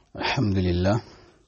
الحمد لله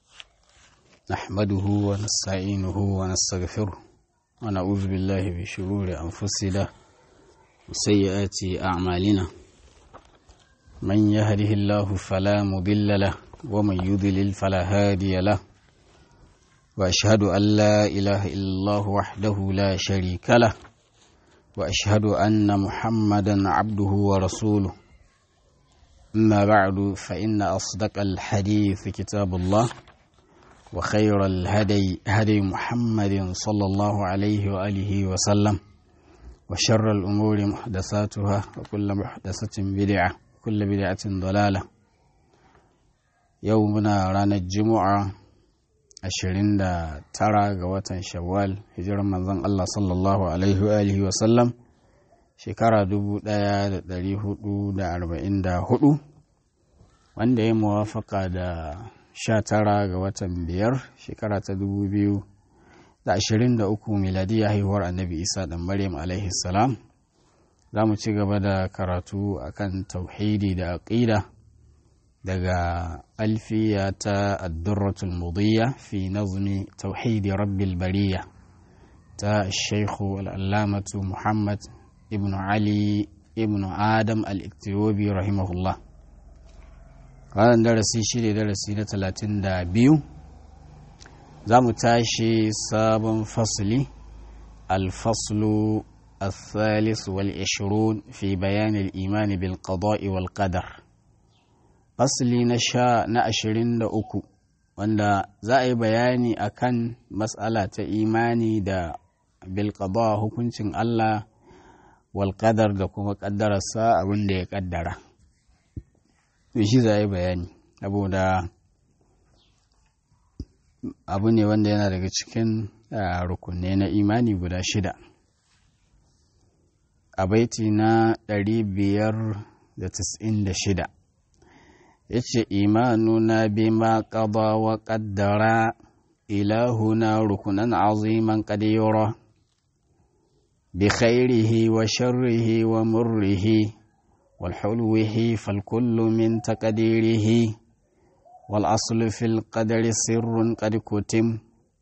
نحمده ونستعينه ونستغفره ونعوذ بالله من شرور أنفسنا وسيئات أعمالنا من يهده الله فلا مضل له ومن يضلل فلا هادي له وأشهد أن لا إله إلا الله وحده لا شريك له وأشهد أن محمدا عبده ورسوله أما بعد فإن أصدق الحديث كتاب الله وخير الهدي هدي محمد صلى الله عليه وآله وسلم وشر الأمور محدثاتها وكل محدثة بدعة وكل بدعة ضلالة يومنا رانا الجمعة ashirin da tara ga watan shawwal hijirar manzon Allah sallallahu alaihi wa alihi wa sallam shekara dubu ɗaya da ɗari hudu da arba'in da hudu wanda ya muwafaka da sha tara ga watan biyar shekara ta dubu biyu da ashirin da uku miladiya haihuwar annabi isa da maryam alaihi salam za mu ci gaba da karatu akan tauhidi da aƙida daga alfiya ta addurratul mudiyya fi nazmi tauhidi rabbil bariya ta shaikhu al'allamatu muhammad ibn ali ibn adam al-iktiyobi rahimahullah wannan darasi shi ne darasi na talatin da biyu za mu tashi sabon fasli alfaslu الثالث والعشرون في بيان الإيمان بالقضاء والقدر fasli na sha na ashirin da uku wanda za a yi bayani akan matsala ta imani da bilkaba hukuncin Allah walƙadar da kuma ƙaddararsa abin da ya ƙaddara shi za a yi bayani saboda abu ne wanda yana daga cikin rukunne na imani guda shida a baiti na ɗari biyar da da shida. yace imanuna bima qada wa qaddara ilahuna rukunan aziman qad yura bi khairihi wa sharrihi wa murrihi wal hulwihi fal kullu min taqdirihi wal aslu fil qadari sirrun qad kutim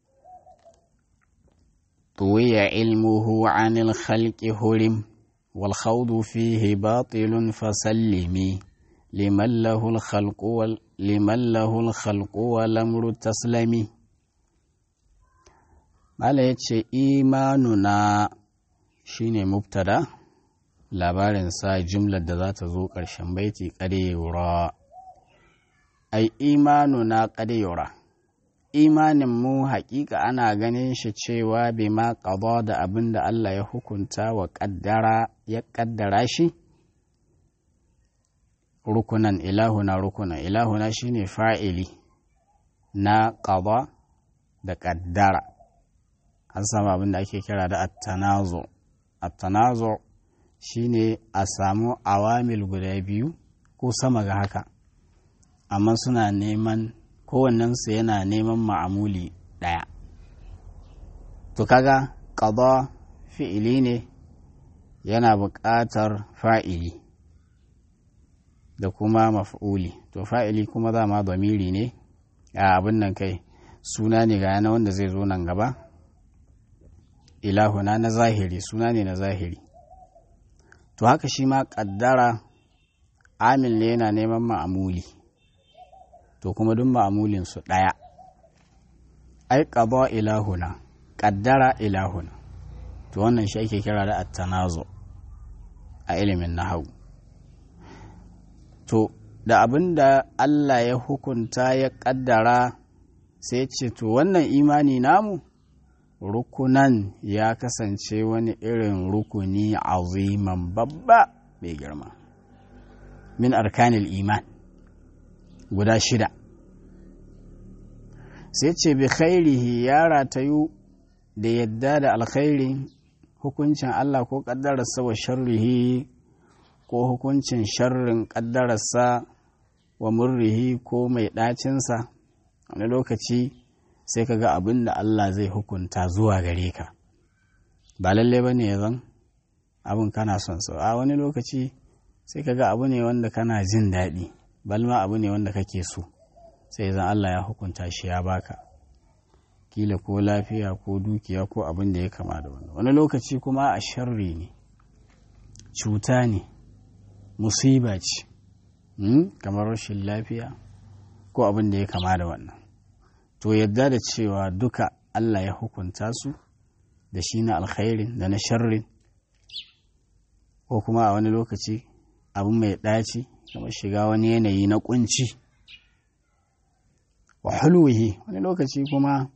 طوي علمه عن الخلق هرم والخوض فيه باطل فسلمي liman lahul khalqu liman lahul khalqu wal amru taslami mala yace imanuna shine mubtada labarin sa jumlar da za ta zo ƙarshen baiti qadiyura ai imanuna qadiyura imanin mu haƙiƙa ana ganin shi cewa bima qada da abin da Allah ya hukunta wa ƙaddara ya ƙaddara shi rukunan ilahuna rukunan ilahuna shine fa'ili na qada da ƙaddara an samu abin da ake kira da attanazo attanazo shine a samu awamil guda biyu ko sama ga haka amma suna neman kowannensu yana neman ma'amuli ɗaya to kaga qada fi'ili ne yana buƙatar fa'ili da kuma maf'uli to fa'ili kuma dama zamiri ne a abin nan kai suna ne ga yana wanda zai zo nan gaba ilahuna na zahiri suna ne na zahiri to haka shi ma ƙaddara amil ne yana neman ma'amuli to kuma duk ma'amulin su ɗaya ai ƙaba ilahuna ƙaddara ilahuna to wannan shi ake kira da attanazo a ilimin nahawu to da abin da Allah ya hukunta ya ƙaddara sai ce to wannan imani namu rukunan ya kasance wani irin rukuni aziman babba mai girma min arkanil iman guda shida sai ce bi khairihi ya ratayu da yadda da alkhairi hukuncin Allah ko ƙaddararsa wa sharrihi ko hukuncin sharrin ƙaddararsa wa murrihi ko mai ɗacinsa wani lokaci sai ka ga abin da Allah zai hukunta zuwa gare ka ba lalle ba ne ya zan abin kana son so a wani lokaci sai ka ga abu ne wanda kana jin daɗi balma abu ne wanda kake so sai zan Allah ya hukunta shi ya baka kila ko lafiya ko dukiya ko abin da ya kama da wani wani lokaci kuma a sharri ne cuta ne musiba ce kamar rashin lafiya ko abin da ya kama da wannan to yadda da cewa duka Allah ya hukunta su da shi na alkhairin da na sharrin ko kuma a wani lokaci abin mai ɗaci kamar shiga wani yanayi na kunci wa hulwihi wani lokaci kuma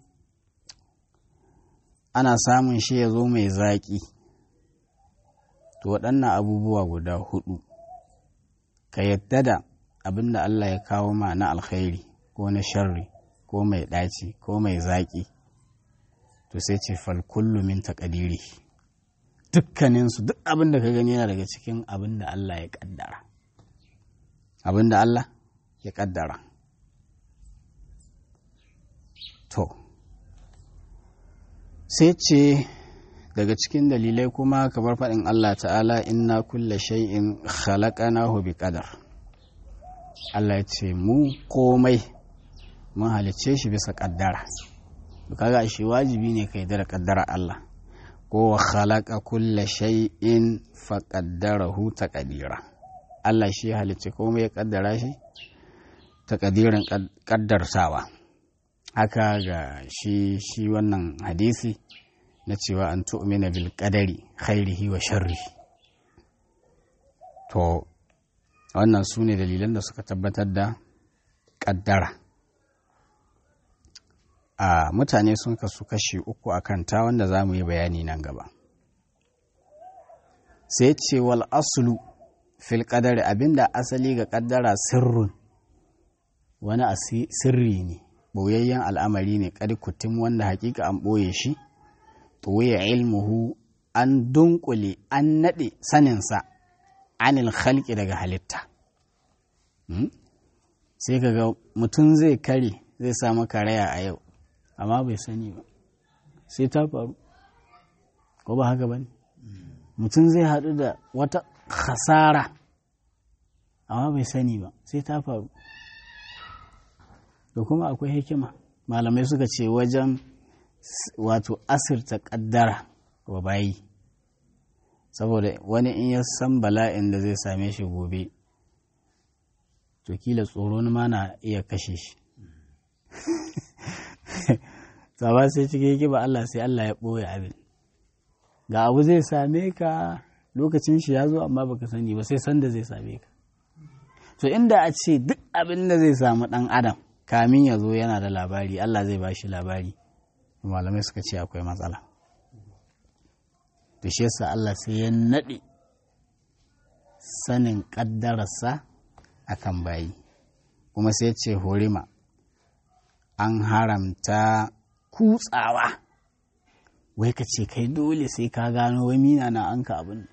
ana samun shi ya zo mai zaƙi to waɗannan abubuwa guda hudu ka yadda da abin da Allah ya kawo ma na alkhairi ko na sharri ko mai ɗaci ko mai zaƙi to sai ce fal kullu min taqdiri dukkaninsu duk abin da ka gani yana daga cikin abin da Allah ya ƙaddara abin da Allah ya ƙaddara to sai ce daga cikin dalilai kuma kamar faɗin Allah ta'ala inna kulla shay'in khalaqanahu bi qadar Allah ya ce mu komai mun halicce shi bisa ƙaddara to kaga shi wajibi ne kai da ƙaddara Allah ko wa khalaqa kulla shay'in fa qaddarahu taqdira Allah shi ya halicce komai ya ƙaddara shi taqdirin ƙaddarsawa haka ga shi shi wannan hadisi na cewa an tu'mina bil qadari khairihi wa sharri to wannan su ne dalilan da suka tabbatar da ƙaddara a mutane sun kasu kashi uku a kanta wanda za mu yi bayani nan gaba sai ce wal aslu fil qadari abinda asali ga ƙaddara sirrun wani sirri ne ɓoyayyen al'amari ne ƙadi kutum wanda hakika an ɓoye shi ɓoye ilmuhu an dunkule an naɗe saninsa anil halki daga halitta sai kaga mutum zai kare zai samu karaya a yau amma bai sani ba sai ta faru ko ba haka ba ne mutum zai haɗu da wata hasara amma bai sani ba sai ta faru da kuma akwai hikima malamai suka ce wajen wato asirta kaddara wa bayi saboda wani in ya san bala'in da zai same shi gobe to kila tsoro ma na iya kashe shi ba sai cikin hikima Allah sai Allah ya ɓoye abin ga abu zai same ka lokacin shi ya zo amma baka sani ba sai sanda zai same ka to inda a ce duk abin da zai samu ɗan adam kamin ya zo yana da labari Allah zai ba shi labari malamai suka ce akwai matsala da shi yasa Allah sai ya naɗe sanin ƙaddararsa a kan bayi kuma sai ce horima an haramta kutsawa wai ka ce kai dole sai ka gano wai mina na an ka abin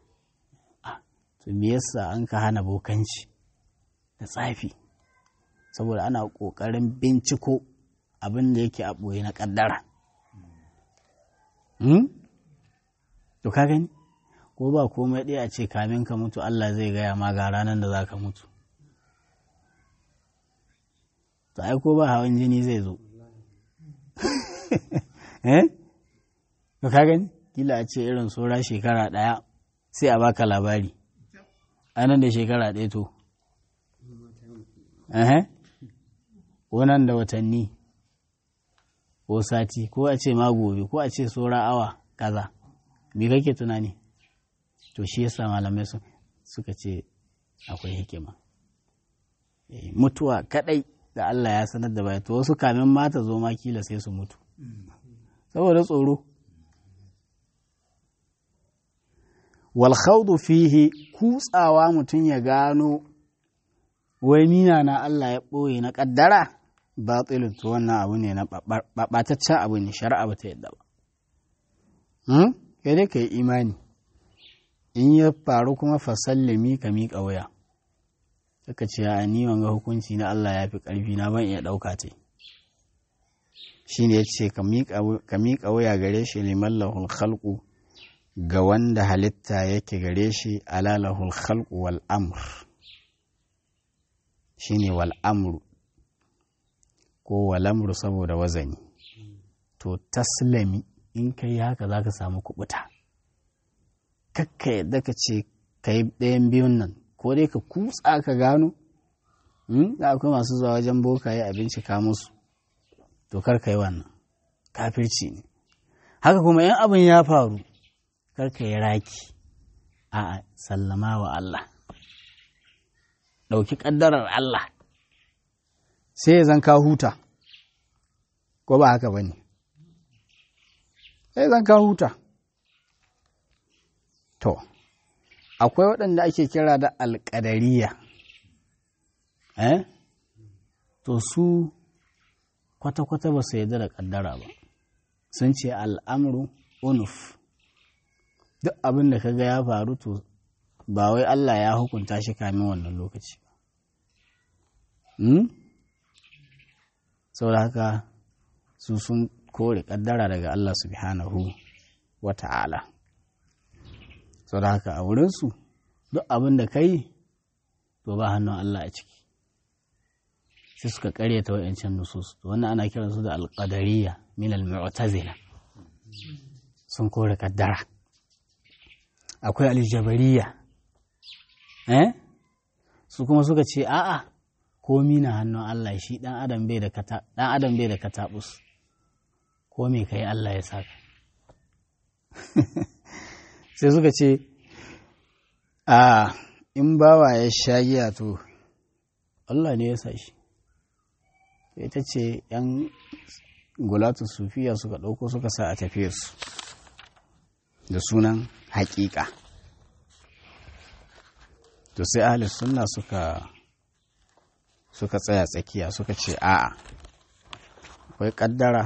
to me yasa an ka hana bokanci da tsafi saboda ana ƙoƙarin binciko abin da yake a ɓoye na ƙaddara. To ka gani? Ko ba komai ɗaya a ce kamin ka mutu Allah zai gaya ma ga ranar da za ka mutu. To ai ko ba hawan jini zai zo. Eh? To ka gani? Kila a ce irin saura shekara ɗaya sai a baka labari. Anan da shekara ɗaya to. Eh? ko nan da watanni ko sati ko a ce ma gobe ko a ce saura awa kaza me kake tunani to shi yasa malamai suka ce akwai hikima mutuwa kadai da Allah ya sanar da baya to wasu kamin mata zo ma kila sai su mutu saboda tsoro wal khawdu fihi kutsawa mutum ya gano wai mina na Allah ya ɓoye na ƙaddara batilin to wannan abu ne na ɓataccen abu ne shari'a ba ta yadda ba kai dai ka yi imani in ya faru kuma fasallami ka miƙa waya suka ce a ni wanga hukunci na Allah ya fi ƙarfi na ban iya ɗauka ta shi ne ya ce ka miƙa waya gare shi liman lahul khalqu ga wanda halitta yake gare shi alalahul khalqu wal amr shine wal amru ko walamru saboda wazani to taslami in ka yi haka za ka samu kubuta kakka yadda ka ce ka yi ɗayan biyun nan ko dai ka kutsa ka gano da akwai masu zuwa wajen bokaye a bincika musu to kar ka yi wannan kafirci ne haka kuma yan abin ya faru kar ka yi raki a sallama wa Allah ɗauki ƙaddarar Allah sai ya zan ka huta ko ba haka ba ne sai zan ka huta to akwai waɗanda ake kira da alƙadariya eh to su kwata-kwata ba su yarda da ƙaddara ba sun ce al'amru unuf duk abin da kaga ya faru to ba wai Allah ya hukunta shi kamin wannan lokaci ba saboda haka su sun kore ƙaddara daga Allah subhanahu wa ta'ala saboda haka a wurinsu duk abin da ka yi to ba hannun Allah a ciki sai suka karyata wa'yancan nusus to wannan ana kiransu da alƙadariya min al-mu'tazila sun kore kaddara akwai aljabariya eh su kuma suka ce a'a komi na hannun Allah shi dan adam bai da kata dan adam bai da katabus ko me kai Allah ya saka sai suka ce a in bawa ya sha giya to Allah ne ya sa shi ita ce ‘yan gulatu sufiya suka ɗauko suka sa a tafiye su da sunan haƙiƙa to sai ahalis sunna suka suka tsaya tsakiya suka ce a'a akwai ƙaddara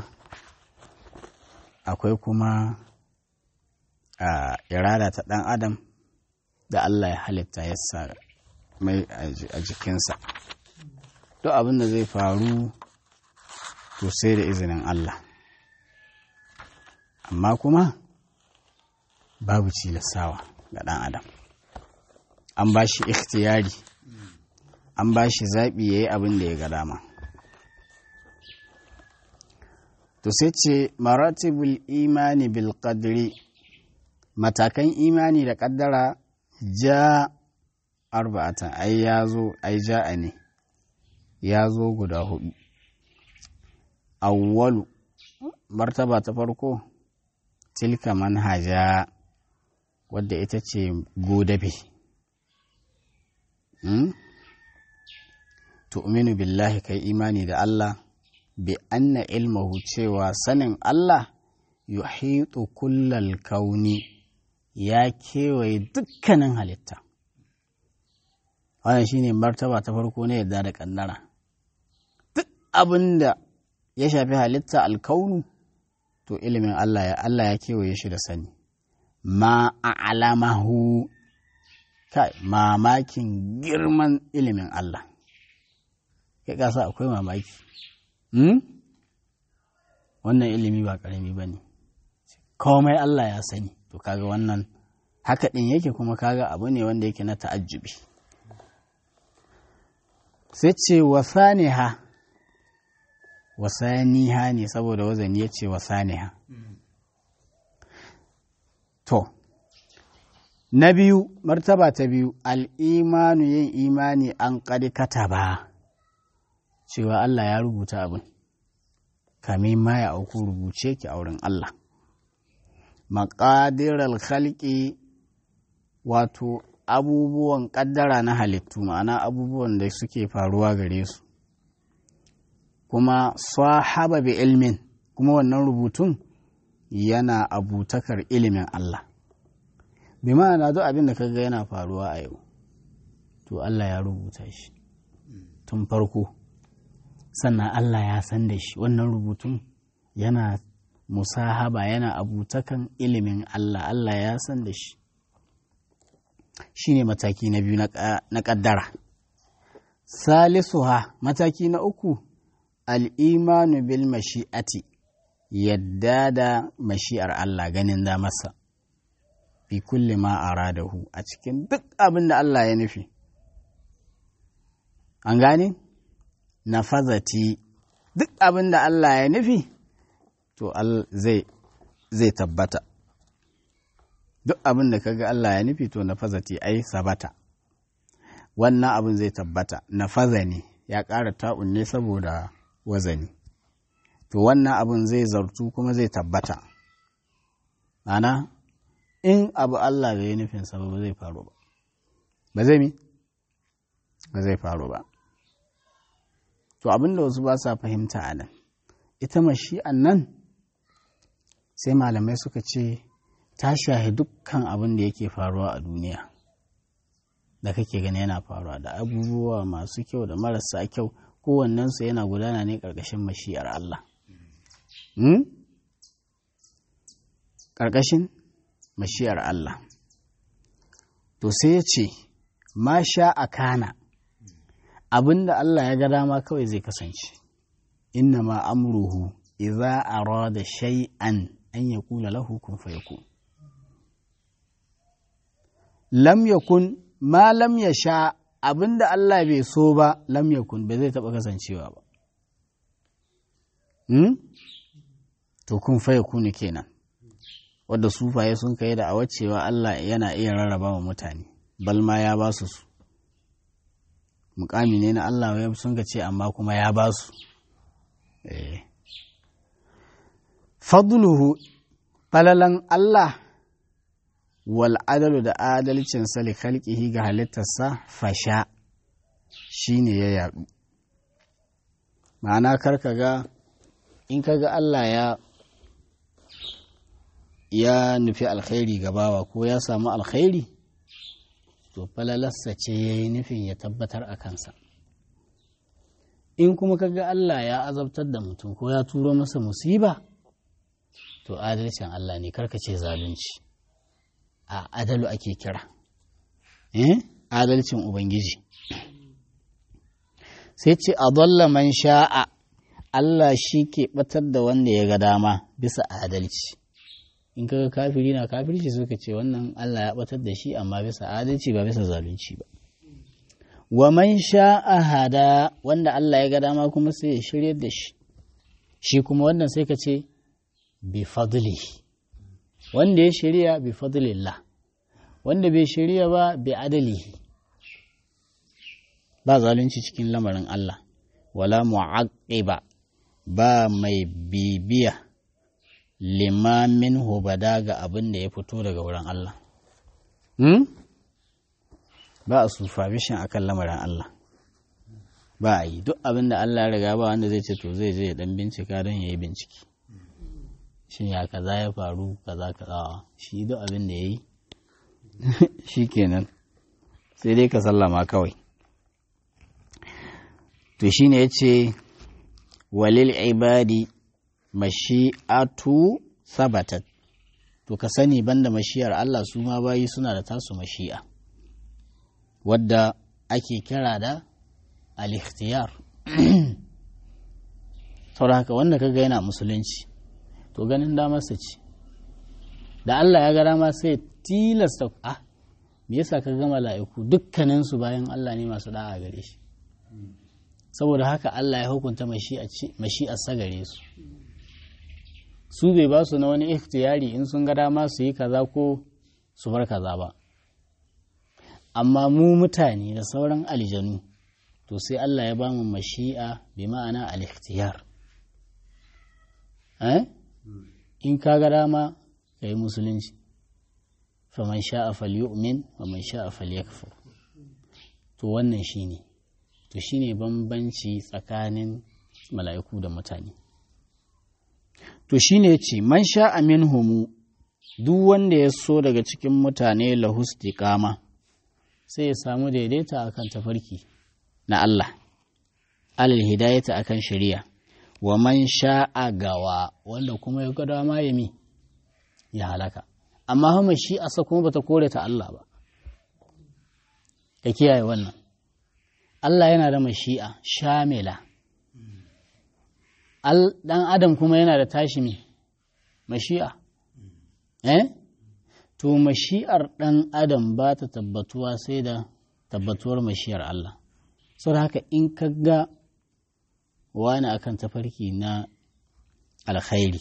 akwai kuma a irada ta ɗan adam da Allah ya halitta ya sa mai a jikinsa duk abin da zai faru to sai da izinin Allah amma kuma babu cilasawa ga ɗan adam an ba shi ikhtiyari an ba shi zaɓi ya yi abin da ya ga dama to sai ce maratibul imani bil qadri matakan imani da ƙaddara ja arba'atan ai ya zo ai ja'a ne ya zo guda hudu awwalu martaba ta farko tilka manhaja wadda ita ce godabe hmm? tu'minu billahi kai imani da Allah bi anna ilmahu cewa sanin Allah yuhitu kullal kauni ya kewaye dukkanin halitta wannan shine martaba ta farko na yadda da kannara duk abin da ya shafi halitta alkaunu to ilimin Allah ya Allah ya kewaye shi da sani ma a'lamahu kai mamakin girman ilimin Allah ya kasa akwai mamaki hmm? wannan ilimi ba karami ba ne komai Allah ya sani to kaga wannan haka ɗin yake kuma kaga abu ne wanda yake na ta'ajjubi sai ce wasaniha wasaniha ne saboda wazani ya ce wasaniha to na biyu martaba ta biyu al'imanu yin imani an ƙarƙata ba cewa Allah ya rubuta abin kamin ma ya auku rubuce ki a wurin Allah maƙadirar khalqi wato abubuwan ƙaddara na halittu ma'ana abubuwan da suke faruwa gare su kuma sahaba bi ilmin kuma wannan rubutun yana abutakar ilimin Allah bi ma'ana duk abin da kaga yana faruwa a yau to Allah ya rubuta shi tun farko sannan Allah ya san da shi wannan rubutun yana musahaba yana abutakan ilimin Allah Allah ya san da shi shi ne mataki na biyu na ƙaddara salisuha mataki na uku al'imanu bil mashi'ati yadda da mashi'ar Allah ganin da masa fi kulli ma aradahu a cikin duk abin da Allah ya nufi an gane nafazati duk abin da Allah ya nufi to zai zai tabbata duk abin da kaga Allah ya nufi to na fazati ai sabata wannan abin zai tabbata na ne ya ƙara ta'un ne saboda wazani to wannan abin zai zartu kuma zai tabbata ana in abu Allah bai yi nufinsa ba zai faru ba ba zai mi ba zai faru ba to abin da wasu ba sa fahimta a nan ita mashi'an nan sai malamai suka ce ta shahi dukkan abin da yake faruwa a duniya da kake gani yana faruwa da abubuwa masu kyau da marasa kyau kowannensu yana gudana ne ƙarƙashin mashi'ar Allah. Ƙarƙashin mashi'ar Allah. To sai ya ce, ma sha a kana, abin da Allah ya ga dama kawai zai kasance, inna ma amruhu idza arada shay'an an ya kula lahu kun fayakun. Lam yakun ma lam ya sha abin da Allah bai so ba lam yakun ba zai taɓa kasancewa ba. Hmm? To kun faya kuni kenan, wadda sufaye sun kai da cewa Allah yana iya rarraba wa mutane, balma ya ba su su. Mukami ne na Allah ya sun ce amma kuma ya ba su. Eh. Fadluhu falalan Allah wal adalu da adalcin sali khalqihi ga halittarsa fasha shine ya yaɗu ma'ana karka ga in ka ga Allah ya ya nufi alkhairi ga bawa ko ya samu alkhairi to falalarsa ce ya yi nufin ya tabbatar a kansa in kuma ka ga Allah ya azabtar da mutum ko ya turo masa musiba to adalcin Allah ne karka ce zalunci a adalu ake kira eh adalcin ubangiji sai ce a man sha'a Allah shi ke batar da wanda ya ga dama bisa adalci in kaga kafiri na kafirci suka ce wannan Allah ya batar da shi amma bisa adalci ba bisa zalunci ba wa man sha'a hada wanda Allah ya ga dama kuma sai ya shirye da shi shi kuma wannan sai ka ce bi fadli wanda ya shirya bi fadlillah wanda bai shirya ba bi adalihi ba zalunci cikin lamarin Allah wala mu'aqqiba ba mai bibiya limamin hubada ga abin da ya fito daga wurin Allah hmm? ba a supervision akan lamarin Allah ba a yi duk abin da Allah ya riga ba wanda zai ce to zai je ya dan bincika don ya yi bincike shin ya kaza ya faru kaza kaza shi duk abin da ya yi shi kenan sai dai ka sallama kawai to shi ne ya ce walil ibadi mashi'atu sabatat to ka sani banda mashiyar Allah su ma bayi suna da tasu mashi'a wadda ake kira da al-ikhtiyar saboda haka wanda kaga yana musulunci to ganin damarsa ce da Allah ya ga dama sai tilasta ah me yasa ka ga mala'iku dukkaninsu bayan Allah ne masu da'a gare shi saboda haka Allah ya hukunta mashi'arsa gare su su bai ba su na wani ikhtiyari in sun ga dama su yi kaza ko su bar kaza ba amma mu mutane da sauran aljanu to sai Allah ya ba mu mashi'a bi ma'ana al-ikhtiyar in ka ga dama ka yi musulunci faman sha'a falyu'min wa man sha'a falyakfur to wannan shine to shine bambanci tsakanin mala'iku da mutane to shine ce man sha'a minhumu duk wanda ya so daga cikin mutane lahustiqama sai ya samu daidaita akan tafarki na Allah alal hidayata akan shari'a wa man sha'a gawa wanda kuma ya ga dama ya mi ya halaka amma hama shi asa kuma bata kore ta Allah ba ka kiyaye wannan Allah yana da mashi'a shamila dan adam kuma yana da tashi mi mashi'a eh to mashi'ar dan adam ba ta tabbatuwa sai da tabbatuwar mashi'ar Allah saboda haka in ka ga wani akan tafarki na alkhairi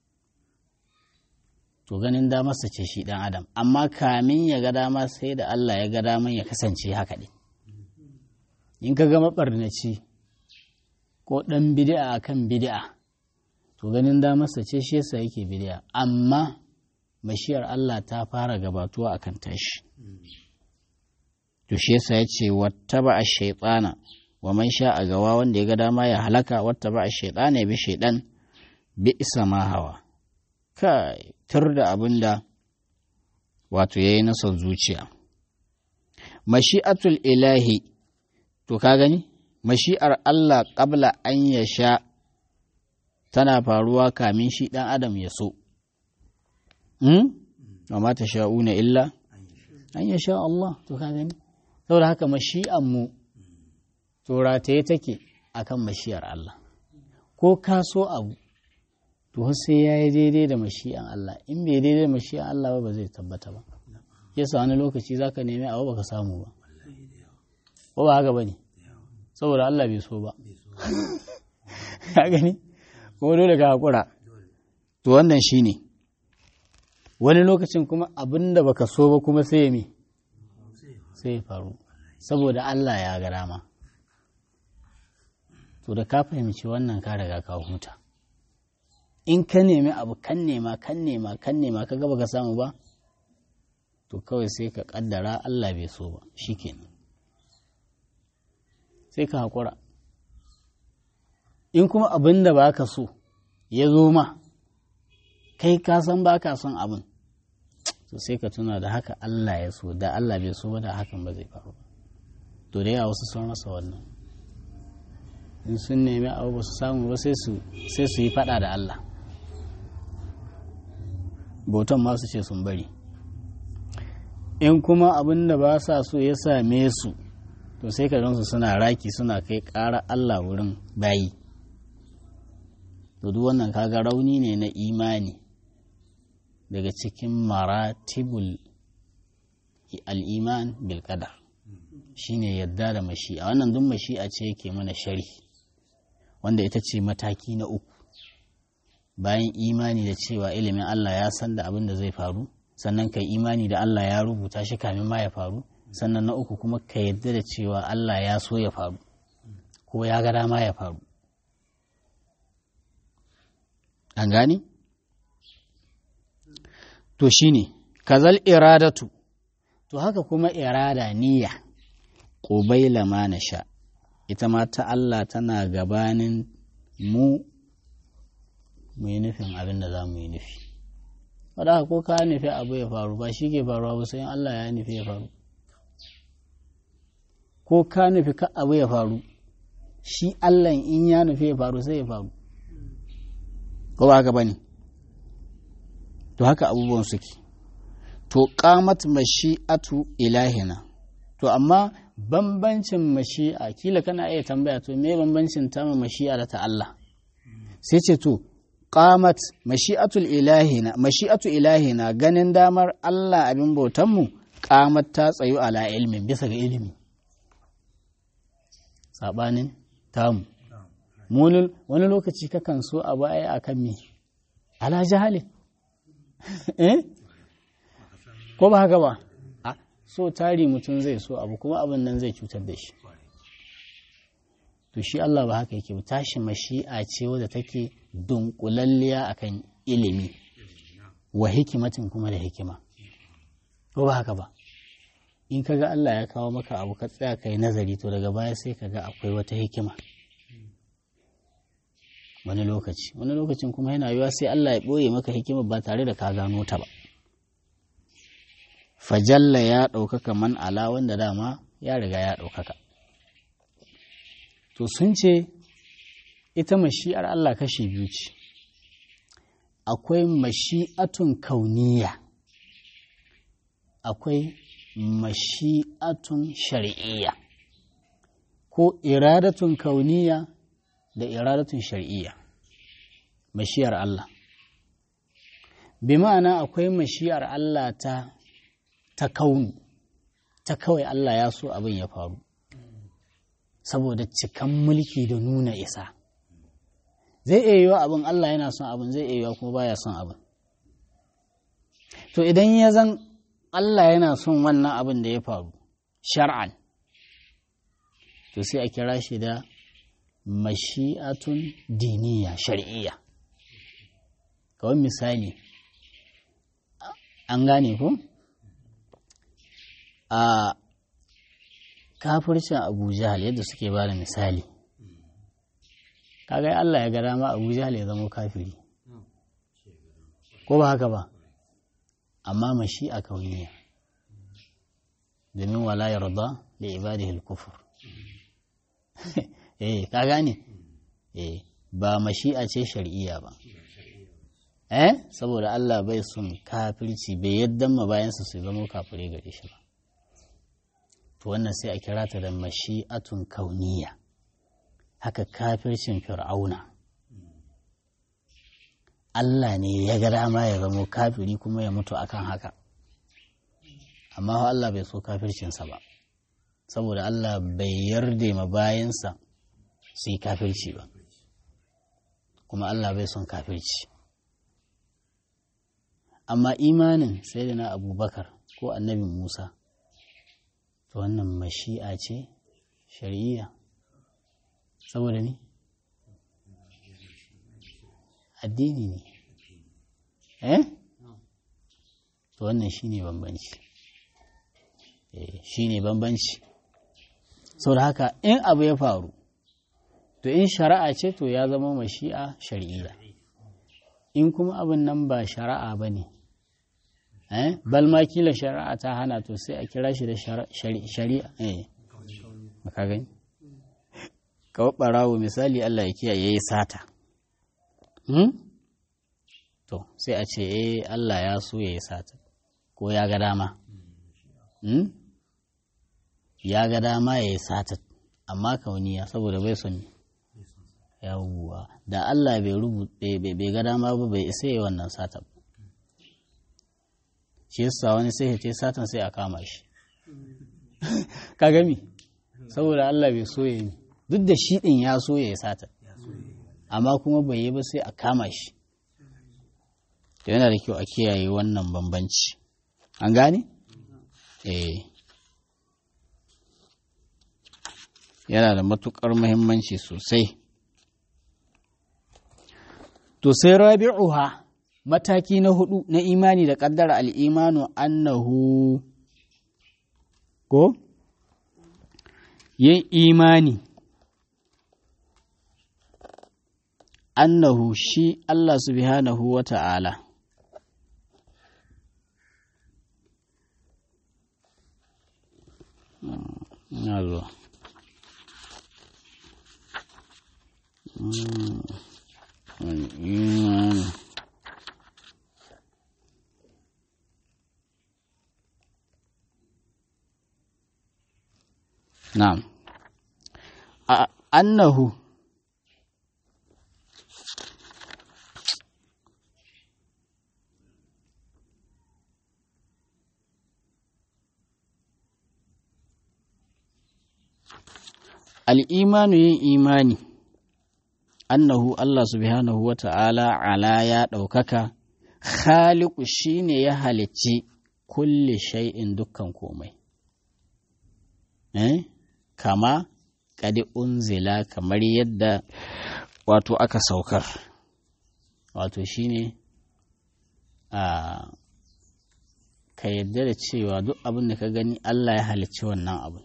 to ganin damarsa ce shi ɗan adam amma kamin ya ga dama sai da Allah ya ga daman ya kasance haka ɗin in ka ga maɓarnaci ko ɗan bidi'a akan bidi'a to ganin damarsa ce shi yasa yake bidi'a amma mashiyar Allah ta fara gabatuwa akan tashi to shi yasa ya ce wattaba a shaitana wa man sha a gawa wanda ya ga dama ya halaka wattaba a shaitana ya bi shaidan bi isa ma hawa kai tur da abin da wato ya yi nasa zuciya mashi'atul ilahi to ka gani mashi'ar Allah ƙabla an ya sha tana faruwa kamin shi ɗan adam ya so amma ta sha'una illa an ya sha Allah to ka gani saboda haka mashi'an mu to rataye take akan mashi'ar Allah ko ka so abu to sai ya yi daidai da mashi'an Allah in bai daidai da mashi'an Allah ba ba zai tabbata ba yasa wani lokaci za ka nemi abu baka samu ba ko ba haka ba ne saboda Allah bai so ba ka gani ko dole ka haƙura to wannan shi ne wani lokacin kuma abin da baka so ba kuma sai ya mi sai ya faru saboda Allah ya ga dama to da ka fahimci wannan ka riga ka huta in ka nemi abu kan nema kan nema kan nema ka gaba ka samu ba to kawai sai ka kaddara Allah bai so ba shikenan sai ka haƙura in kuma abin da ba ka so ya zo ma kai ka san ba ka son abin to sai ka tuna da haka Allah ya so da Allah bai so ba da hakan ba zai faru ba to da yawa wasu sun rasa wannan in sun nemi abu ba su samu ba sai su yi fada da Allah bautan masu ce sun bari in kuma abin da ba sa so ya same su to sai ka gansu suna raki suna kai ƙara Allah wurin bayi to duk wannan kaga rauni ne na imani daga cikin maratibul al'iman bil qadar shine yadda da mashi'a wannan duk mashi'a ce yake mana shari wanda ita ce mataki na uku bayan imani da cewa ilimin Allah ya san da abin da zai faru sannan kai imani da Allah ya rubuta shi kamin ma ya faru sannan na uku kuma ka yadda da cewa Allah ya so ya faru ko ya ga dama ya faru an gani to shine kazal iradatu to haka kuma irada niyya ƙubaila ma na sha ita ma ta Allah tana gabanin mu mu yi nufin abin da za mu yi nufi wadda ko ka nufi abu ya faru ba shi ke faruwa ba sai Allah ya nufi ya faru ko ka nufi ka abu ya faru shi Allah in ya nufi ya faru sai ya faru ko ba haka bane to haka abubuwan suke to qamat mashi'atu ilahina to amma bambancin mashi'a kila kana iya tambaya to me bambancin ta mashi'a da ta Allah sai ce to qamat mashi'atul ilahina mashi'atu ilahina ganin damar Allah abin bautan mu qamat ta tsayu ala ilmin bisa ga ilimi sabanin tamu wani lokaci kakan so abu ai akan me ala jahalin eh ko ba haka ba so tari mutum zai so abu kuma abin nan zai cutar da shi to shi Allah ba haka yake tashi mashi'a ce wadda take dunkulalliya akan ilimi wa hikimatin kuma da hikima ko ba haka ba in kaga Allah ya kawo maka abu ka tsaya kai nazari to daga baya sai kaga akwai wata hikima wani lokaci wani lokacin kuma yana yiwa sai Allah ya ɓoye maka hikima ba tare da ka gano ta ba fajalla ya ɗaukaka man ala wanda dama ya riga ya ɗaukaka to sun ce ita mashi'ar Allah kashi biyu ce akwai mashi'atun kauniya akwai mashi'atun shari'iyya ko iradatun kauniya da iradatun shari'iyya mashiyar Allah bi ma'ana akwai mashiyar Allah ta ta kauni ta kawai Allah ya so abin ya faru saboda cikan mulki da nuna isa zai iya yiwa abin Allah yana son abin zai iya yiwa kuma baya son abin to idan ya zan Allah yana son wannan abin da ya faru shar'an to sai a kira shi da mashi'atun diniya shar'iyya kawai misali an gane ko a kafircin abu jahal yadda suke ba da misali kaga Allah ya ga dama abu jahal ya zama kafiri ko ba haka ba amma mashi'a kauniya domin wala yarda da ibadihi al-kufr eh ka gane eh ba mashi'a ce shar'iyya ba eh saboda Allah bai son kafirci bai yadda ma bayansa su zama kafirai gare shi ba to wannan sai a kira ta da mashi'atun kauniya haka kafircin fir'auna Allah ne ya ga dama ya zama kafiri kuma ya mutu akan haka amma Allah bai so kafircinsa ba saboda Allah bai yarda ma bayansa su yi kafirci ba kuma Allah bai son kafirci amma imanin sai da na abubakar ko annabi musa to wannan mashi'a ce shari'iyya saboda ni addini ne eh to wannan shine bambanci eh shine bambanci saboda haka in abu ya faru to in shari'a ce to ya zama mashi'a shari'iyya in kuma abin nan ba shari'a ba ne eh bal ma kila shari'a ta hana to sai a kira shi da shari'a eh maka gani kawai barawo misali Allah ya kiyaye yayi sata hmm? to sai a ce eh Allah ya so yayi sata ko ya ga dama hmm? ya ga dama yayi sata amma kauniya saboda bai son yawwa da Allah bai rubuta bai ga dama ba bai isa yi wannan sata ba shi yasa wani sai ya ce satan sai a kama shi ka gami saboda Allah bai so ya yi duk da shi din ya so ya yi sata amma kuma bai yi ba sai a kama shi yana da kyau a kiyaye wannan bambanci an gane eh yana da matukar muhimmanci sosai To sai rabi'uha mataki na hudu na imani da ƙaddara al'imanu annahu ko? Yin imani annahu shi Allah subhanahu wa ta'ala. Na zuwa. الإيمان نعم أنه الإيمان yin imani annahu Allah subhanahu wa ta'ala ala ya ɗaukaka, Khaliku shi ne ya halicci kulle shay'in dukkan komai. Eh? Kama ƙadi unzila kamar yadda wato aka saukar, wato shi ne a ka yadda da cewa duk abin da ka gani Allah ya halicci wannan abin.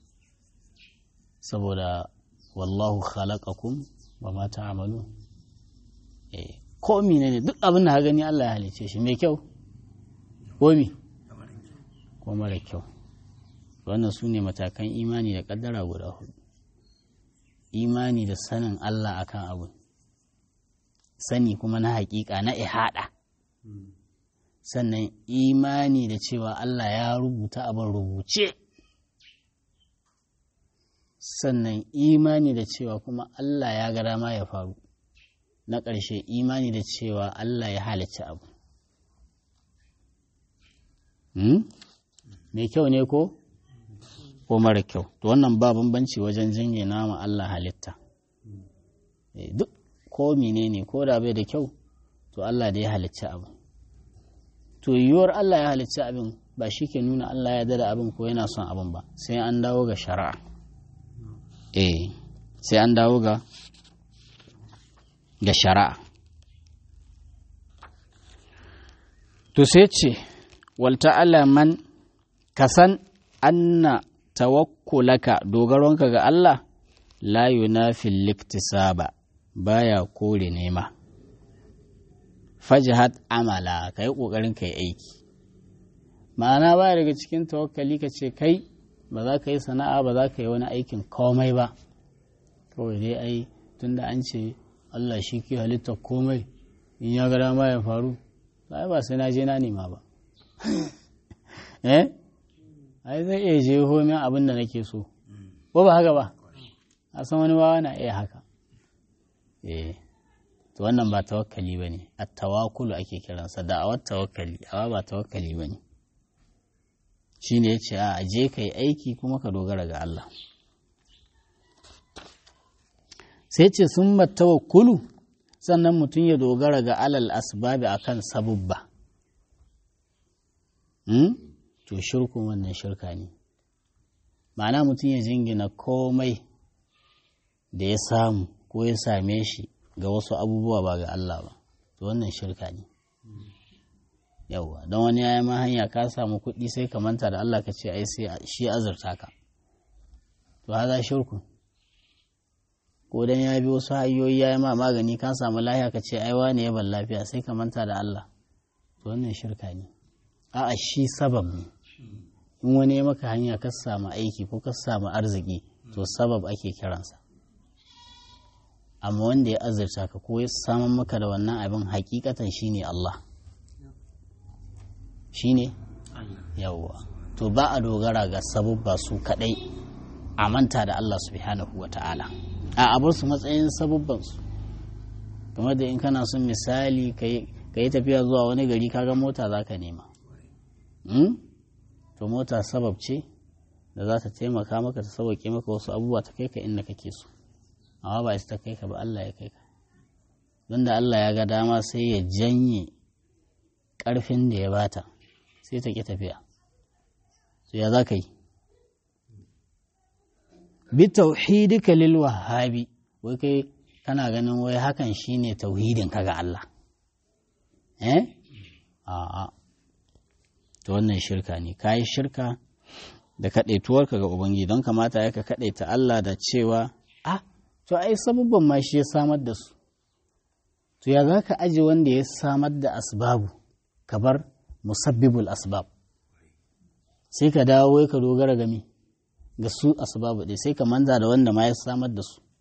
Saboda wallahu khalaqakum wa ma ta'amalu eh ko ne duk abin da ka gani Allah ya halice shi mai kyau ko mi ko mara kyau wannan su ne matakan imani da kaddara guda hudu imani da sanin Allah akan abu sani kuma na hakika na ihada sannan imani da cewa Allah ya rubuta abin rubuce sannan imani da cewa kuma Allah ya ga dama ya faru na ƙarshe imani da cewa Allah ya halicci abu mai kyau ne ko ko mara kyau to wannan ba bambanci wajen jingina ma Allah halitta duk ko menene ko da bai da kyau to Allah da ya halicci abu to yiwuwar Allah ya halicci abin ba shi ke nuna Allah ya dada abin ko yana son abin ba sai an dawo ga shari'a eh sai an dawo ga ga shari'a to sai ce walta alaman ka san anna tawakkulaka dogaronka ga Allah la yunafil liktisaba baya kore nema fajhat amala ka yi ƙoƙarin ka yi aiki ma'ana baya daga cikin tawakkali ka ce kai ba za ka yi sana'a ba za ka yi wani aikin komai ba kawai dai ai tunda an ce Allah shi ke halitta komai in ya ga dama ya faru ai ba sai na je na nema ba eh ai zai iya je homin abin da nake so ko ba haka ba a san wani wawa na iya haka eh to wannan ba tawakkali ba ne a tawakulu ake kiransa da awar tawakkali awa ba tawakkali ba ne shi ne ya ce a je ka yi aiki kuma ka dogara ga Allah sai ce sun tawakkulu sannan mutum ya dogara ga alal asbabi akan sabubba to shirkun wannan shirka ne ma'ana mutum ya jingina komai da ya samu ko ya same shi ga wasu abubuwa ba ga Allah ba to wannan shirka ne yauwa don wani ya ma hanya ka samu kuɗi sai ka manta da Allah ka ce ai sai shi azurta ka to haza shirku ko dan ya bi wasu hanyoyi ya yi ma magani ka samu lafiya ka ce ai wane ya ban lafiya sai ka manta da Allah to wannan shirka ne a'a shi sabab ne in wani ya maka hanya ka samu aiki ko ka samu arziki to sabab ake kiransa amma wanda ya azurta ka ko ya samun maka da wannan abin hakikatan shine Allah shine yawwa to ba a dogara ga sabubba su kadai a manta da Allah subhanahu wa ta'ala a abar su matsayin sabubban su kamar da in kana son misali ka yi tafiya zuwa wani gari kaga mota za ka nema to mota sabab ce da za ta taimaka maka ta sauke maka wasu abubuwa ta kai ka inda kake so amma ba ta kai ka ba Allah ya kai ka don da Allah ya ga dama sai ya janye ƙarfin da ya bata sai ta ƙi tafiya to ya za ka yi bi tauhidika lil wahabi wai kai kana ganin wai hakan shine tauhidin ka ga Allah eh a'a to wannan shirka ne kayi shirka da kaɗaituwarka ga Ubangiji don kamata ya ka kaɗaita Allah da cewa ah to ai sabubban ma shi ya samar da su to ya za ka aji wanda ya samar da asbabu ka bar musabbibul asbab sai ka dawo ka dogara game ga su asbabu ɗaya sai ka manta da wanda ma ya samar da su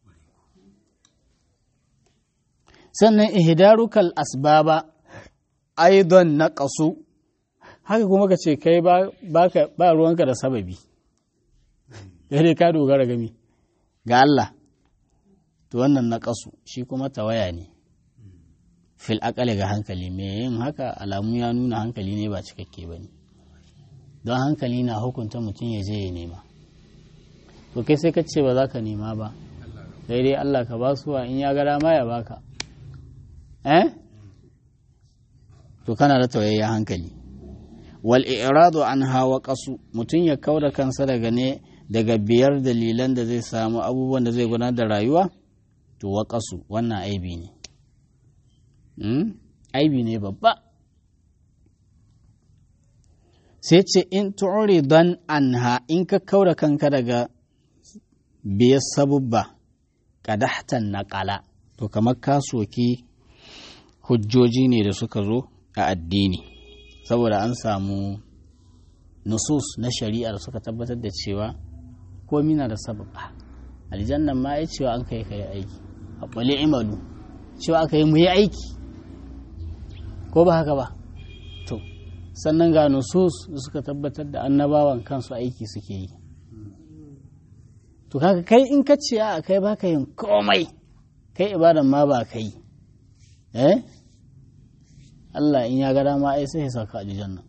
sannan ihdarukal asbaba aidan na ƙasu haka kuma ka ce kai ba ruwanka da sababi dai ka dogara game ga Allah to wannan na ƙasu shi kuma tawaya ne fil akali ga hankali mai yin haka alamu ya nuna hankali ne ba cikakke ba ne don hankali na hukunta mutum ya je ya nema to kai sai ka ce ba za ka nema ba sai dai Allah ka ba suwa in ya gara ma ya baka eh to kana da tawayayyen hankali wal i'radu an hawa qasu mutum ya kauda kansa daga ne daga biyar dalilan da zai samu abubuwan da zai gudanar da rayuwa to waƙasu wannan aibi ne aibi ne babba sai ce in tu'uri don anha in ka kaura kanka daga biyar sabubba kadahtan naƙala to kamar ka soki hujjoji ne da suka zo a addini saboda an samu nusus na shari'ar suka tabbatar da cewa komi na da sababa aljannan ma ya cewa an kai kai aiki a ƙwale imalu cewa aka yi mu yi aiki ko ba haka ba to sannan ga nusus da suka tabbatar da annabawan kansu aiki suke yi to kaga kai in ka ce a kai baka yin komai kai ibadan ma ba ka yi eh Allah in ya ga dama ai sai ya saka aljanna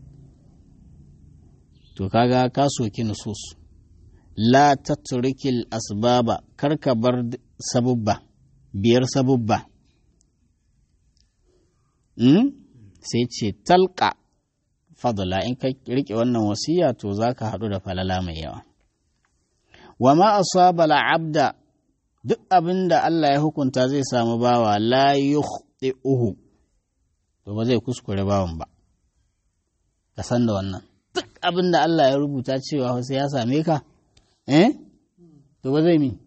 to kaga ka soki nusus la tatrikil asbaba kar ka bar sabubba biyar sabubba mm? sai ce talqa fadla in ka rike wannan wasiya to za ka haɗu da falala mai yawa wa ma asaba abda duk abin da Allah ya hukunta zai samu bawa la yukhti'uhu to ba zai kuskure bawan ba ka san da wannan duk abin da Allah ya rubuta cewa sai ya same ka eh to ba zai mi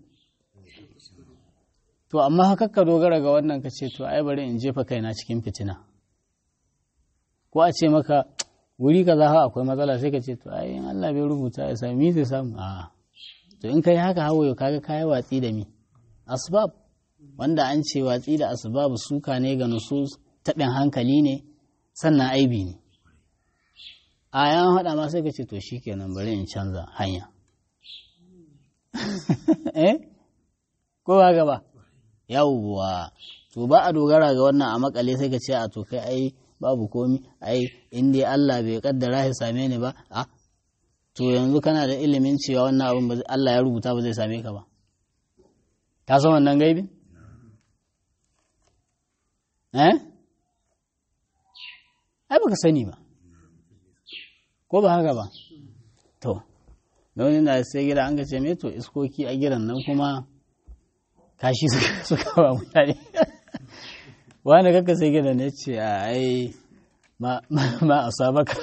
to amma haka ka dogara ga wannan ka ce to ai bari in jefa kaina cikin fitina ko a ce maka wuri kaza ha akwai matsala sai ka ce to ai in Allah bai rubuta ya sami zai samu a to in kai haka hawaye kaga kai watsi da mi asbab wanda an ce watsi da asbab suka ne ga nusus taɓin hankali ne sannan aibi ne a yan haɗa ma sai ka ce to shikenan bari in canza hanya eh ko ba gaba yawwa to ba a dogara ga wannan a makale sai ka ce a to kai ai babu komi ai in dai Allah bai kaddara ya same ni ba a to yanzu kana da ilimin cewa wannan abin ba Allah ya rubuta ba zai same ka ba ka san wannan gaibin eh ai baka sani ba ko ba haka ba to wani na sai gida an ga ce me to iskoki a gidan nan kuma kashi suka ba mutane wani kaka sai gida ne ce a ai ma a saba ka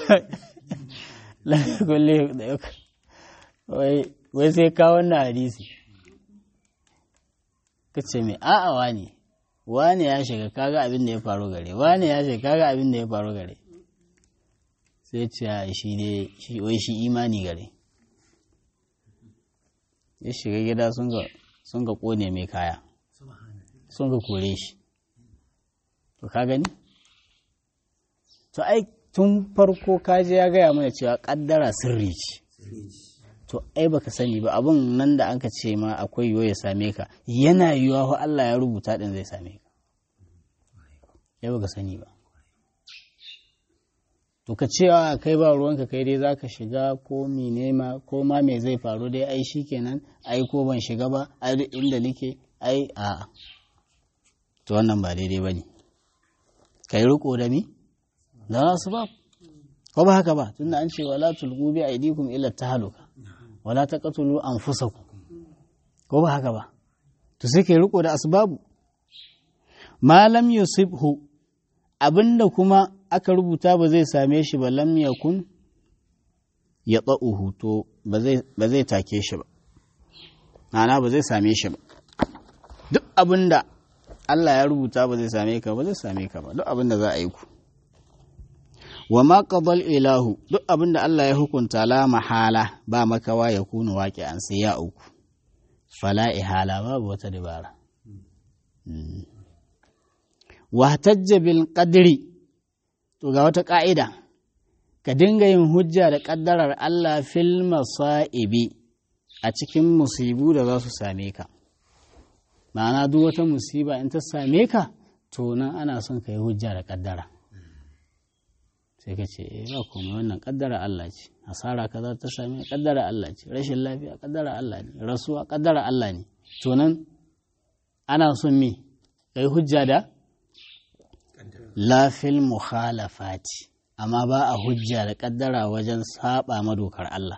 kulle da yau wai sai ka wannan hadisi ka ce mai a'a wani wani ya shiga kaga abin da ya faru gare wani ya shiga kaga abin da ya faru gare sai ce shi ne wai shi imani gare ya shiga gida sun ga kone mai kaya sun ga kore shi to ka gani to ai tun farko kaje ya gaya mana cewa kaddara sirri ce to ai baka sani ba abun nan da anka ce ma akwai yiwu ya same ka yana yiwuwa ko Allah ya rubuta din zai same ka ai baka sani ba to ka cewa kai ba ruwanka kai dai zaka shiga ko mene ma ko ma me zai faru dai ai shikenan ai ko ban shiga ba ai duk inda nake ai a to wannan ba daidai bane kai riko da mi da su ba ko ba haka ba tunda an ce wala tulqu bi aidikum illa tahaluka wala taqtulu anfusakum ko ba haka ba to sai kai riko da asbabu malam yusibhu abinda kuma aka rubuta ba zai same shi ba lam yakun ya tsa'uhu to ba zai take shi ba ma'ana ba zai same shi ba duk abinda Allah ya rubuta ba zai same ka ba zai same ka ba duk abinda za a yi ku wa ma qadal ilahu duk abinda Allah ya hukunta la mahala ba makawa ya kunu waƙi an sai ya uku fala ihala babu wata dabara wa tajja bil qadri to ga wata ka'ida ka dinga yin hujja da kaddarar Allah fil masa'ibi a cikin musibu da za su same ka ma'ana duk wata musiba in ta same ka to nan ana son ka yi hujja da kaddara sai ka ce eh ba komai wannan kaddara Allah ce asara kaza ta same kaddara Allah ce rashin lafiya kaddara Allah ne rasuwa kaddara Allah ne to nan ana son me kai hujja da lafil mukhalafati amma ba a hujja da kaddara wajen saba madokar Allah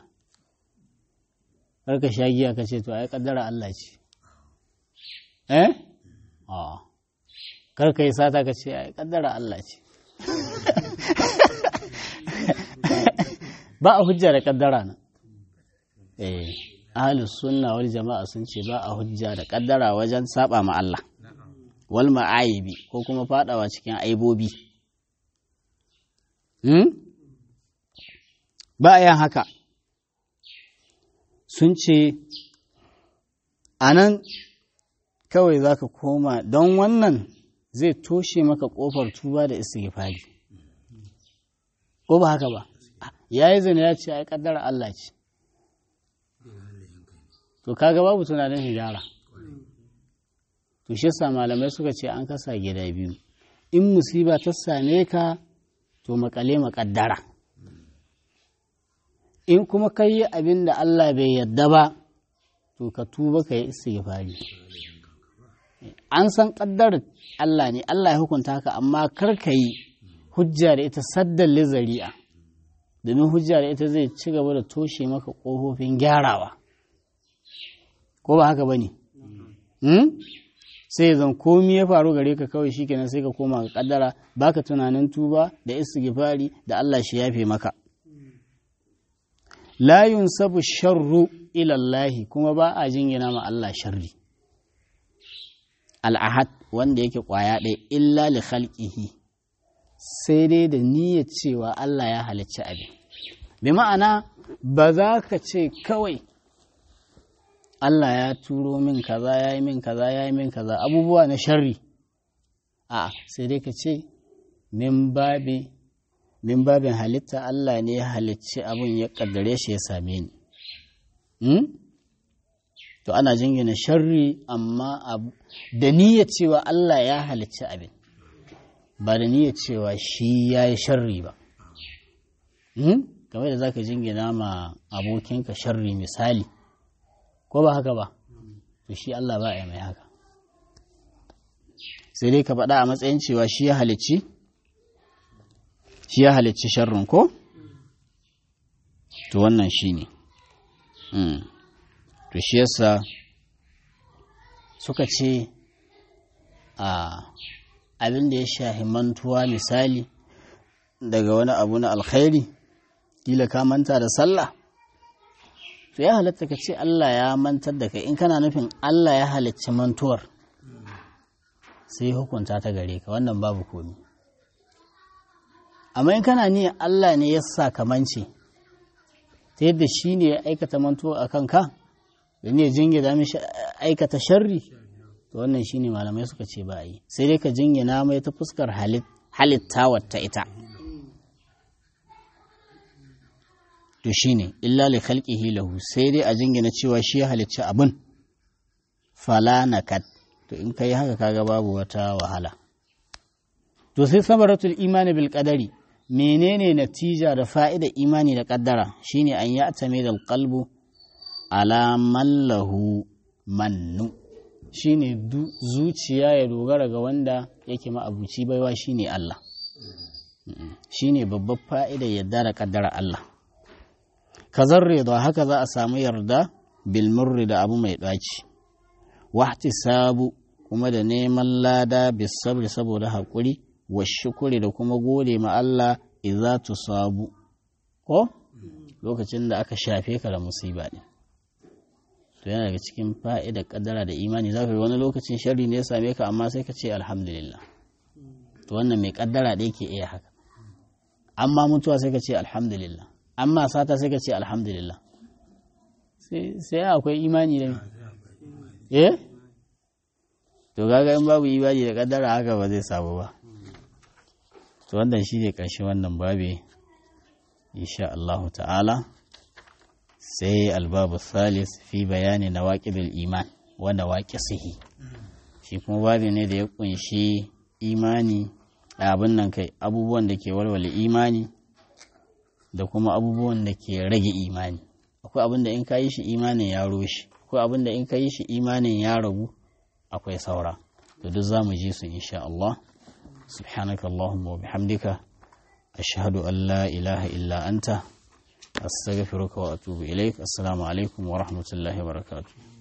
karka sha giya ka ce to ai kaddara Allah ce eh a karka yi sata ka ce ai kaddara Allah ce ba a hujja da kaddara nan eh ahlus sunna wal jama'a sun ce ba a hujja da kaddara wajen saba ma Allah wal ma'aibi ko kuma fadawa cikin aibobi hmm? ba a yin haka sun ce a nan kawai za ka koma don wannan zai toshe maka ƙofar tuba da istighfari ko ba haka ba ya yi zina ya ce ai kaddara Allah ce to kaga babu tunanin hijara to shi sa malamai suka ce an kasa gida biyu in musiba ta same ka to makale makaddara in kuma ka yi abin da Allah bai yadda ba to ka tuba ka yi istighfari an san ƙaddarar Allah ne Allah ya hukunta haka amma kar ka yi hujja da ita saddan lizari'a domin hujja da ita zai ci gaba da toshe maka ƙofofin gyarawa ko ba haka ba ne sai zan komi ya faru gare ka kawai shikenan sai ka koma ga kaddara baka tunanin tuba da istighfari da Allah shi yafe maka la yunsabu sharru ila Allah kuma ba a jingina ma Allah sharri al-ahad wanda yake kwaya ɗaya illa li khalqihi sai dai da niyyar cewa Allah ya halicci abin bi ma'ana ba za ka ce kawai Allah ya turo min kaza ya yi min kaza ya yi min kaza abubuwa na sharri a sai dai ka ce min babi min babin halitta Allah ne ya halicci abin ya kaddare shi ya same ni to ana jingina sharri amma da niyyar cewa Allah ya halicci abin ba da niyyar cewa shi ya yi sharri ba kamar da za ka jingina ma abokinka sharri misali ko ba haka ba to shi Allah ba ya mai haka sai dai ka faɗa a matsayin cewa shi ya halicci shi ya halicci sharrin ko to wannan shi ne to shi yasa suka ce a abin da ya shahi mantuwa misali daga wani abu na alkhairi kila ka manta da sallah to ya halatta ka ce Allah ya mantar da kai in kana nufin Allah ya halicci mantuwar sai hukunta ta gare ka wannan babu komi amma in kana niyyar Allah ne ya sa kamance ta yadda shi ne ya aikata mantuwa a kanka da ne jingina mishi aikata sharri to wannan shi ne malamai suka ce ba a yi sai dai ka jingina mai ta fuskar halittawar ta ita to shine illa li khalqihi lahu sai dai a jingina cewa shi ya halicci abin fala nakat to in kai haka kaga babu wata wahala to sai samaratul imani bil qadari menene natija da fa'ida imani da kaddara shine an ya atame da qalbu ala man lahu mannu shine zuciya ya dogara ga wanda yake ma'abuci baiwa shine Allah shine babbar fa'ida yadda da kaddara Allah kazar rida haka za a samu yarda bilmurri da abu mai ɗaci wahti sabu kuma da neman lada bisabri saboda haƙuri wa shukuri da kuma gode ma Allah idza tusabu ko lokacin da aka shafe ka da musiba ne to yana daga cikin fa'ida kaddara da imani za ka wani lokacin sharri ne ya same ka amma sai ka ce alhamdulillah to wannan mai kaddara da yake iya haka amma mutuwa sai ka ce alhamdulillah amma sata sai ka ce alhamdulillah sai akwai imani da eh to gaga in babu imani da kaddara haka ba zai samu ba to wannan shi ne ƙarshe wannan babe insha Allah ta'ala sai albabu salis fi bayani na waƙidul iman wanda waƙi sihi shi kuma babi ne da ya ƙunshi imani abin nan kai abubuwan da ke walwale imani da kuma abubuwan da ke rage imani akwai abin da in ka yi shi imanin ya roshi akwai abin da in ka yi shi imanin ya ragu akwai saura to duk za mu ji su insha Allah subhanaka Allahumma wa bihamdika ashhadu an la ilaha illa anta astaghfiruka wa atubu ilaik assalamu alaikum wa rahmatullahi wa barakatuh